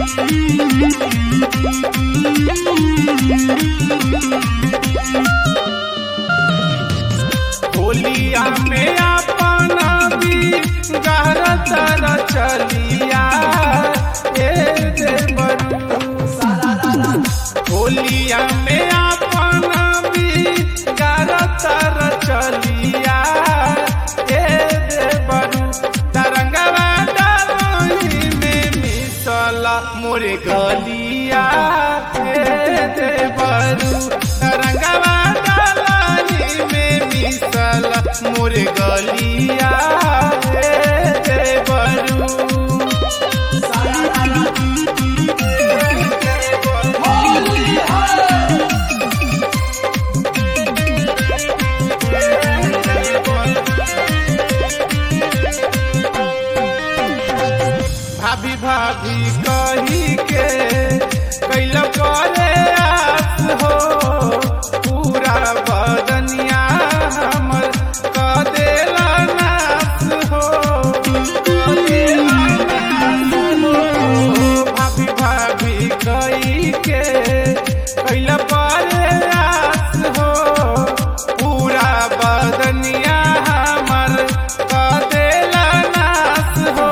होलिया में अपना भी गहरा तारा चलिया ए देवरू होलिया में अपना भी गहरा तारा चलिया ए देवरू तरंगवा डाली में मिसला मोरे गलिया ए देवरू तरंगवा डाली में मिसला मोरे गलिया ए देवरू भाभी भाभी कही के कैल करे आस हो पूरा बदनिया हमर क देला नास हो क देला नास हो। भाभी भाभी कही के कैल करे आस हो पूरा बदनिया हमर क देला नास हो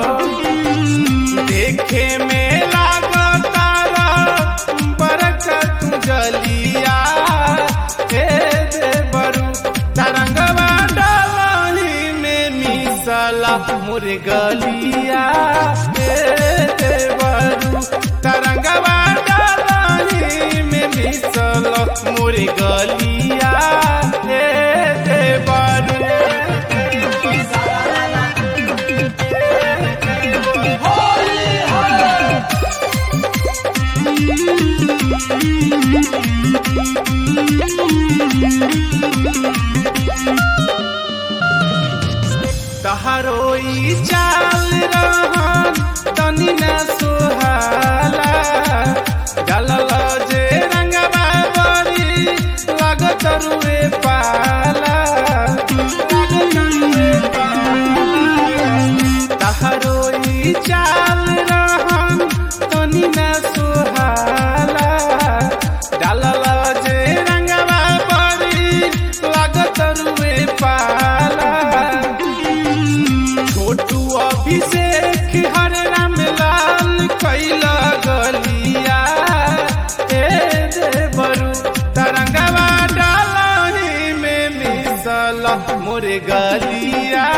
देखे में लागतारा बरकत जलिया हे देवरू तरंगवा डाली में मिसला मोर गलिया हे देवरू तरंगवा डाली में मिसला मोर गलिया हे देवरू तहरो ई चाल रहन तनी न सुहाला गलल जे रंगवा बरी लागत रुए पाला लागत रुए पाला तहरो ई चाल रहन तनी न सुहाला डालल जे रंगवा बरी लागत रुए पाला छोटू अभिषेक हर राम लाल कैला गलिया ए देवरू तरंगवा डालही में मिसल मोरे गलिया